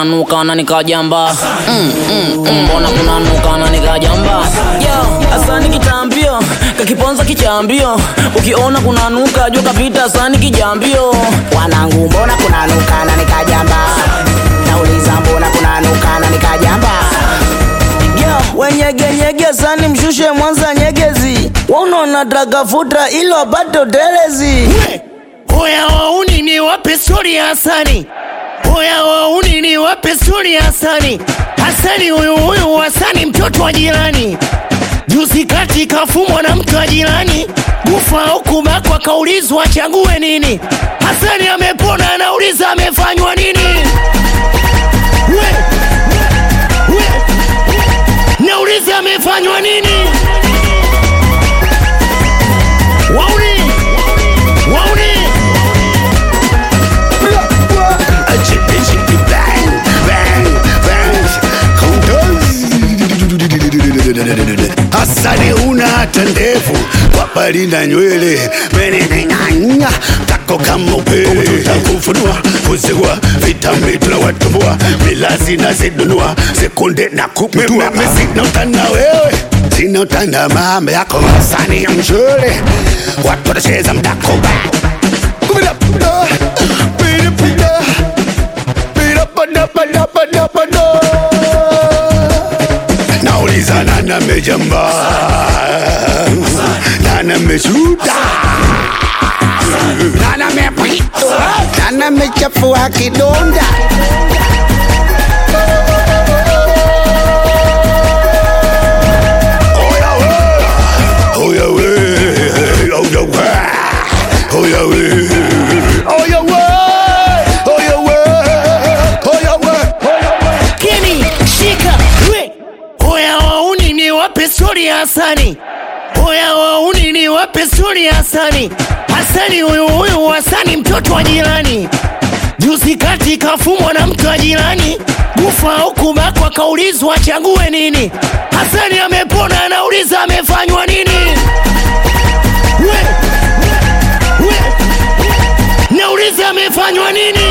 kunanuka na nikajamba mm, mm, mm, mbona kunanuka na nikajamba yo asani kitambio kakiponza kichambio ukiona kunanuka jua kapita asani kijambio wanangu mbona kunanuka na nikajamba nauliza mbona kunanuka na nikajamba Yo, wenyegenyege sani mshushe mwanza nyegezi waunaona dragafuta ilo apate utelezi Oya wauni ni wape stori ya Hasani, oya wauni ni wape stori ya Hasani. Hasani huyu huyu Hasani mtoto wa jirani, juzi kati kafumwa na mtu wa jirani, kufa au kubakwa, kaulizwa achague nini. Hasani amepona, anauliza amefanywa nini? We, we, nauliza amefanywa nini? Wauni, wauni Hasani una hata ndevu wapali na nywele meneneng'anya tako kama upele tutakufunua kuzigua vitambi tunawatumbua milazi na zidunua sekunde na kuputua sina utana wewe sina utana mambo yako Hasani ya mshule watu watacheza mdakoba Pida, pida, pida, pida. Pida, pada, pada, pada, pada. nauliza nana mejamba nana meshuta nana mepita nana mechafua kidonda Oya we, oya we, oya we, oya we, oya we, oya we, oya we, oya we. Keni shika we Oya wauni ni wape stori ya Hasani Oya wauni ni wape stori ya Hasani Hasani huyu huyu Hasani mtoto wa jirani Juzi kati kafumwa na mtu wa jirani Kufa au kubakwa kaulizwa achague nini Hasani amepona anauliza amefanywa nini we, we, Nauliza amefanywa nini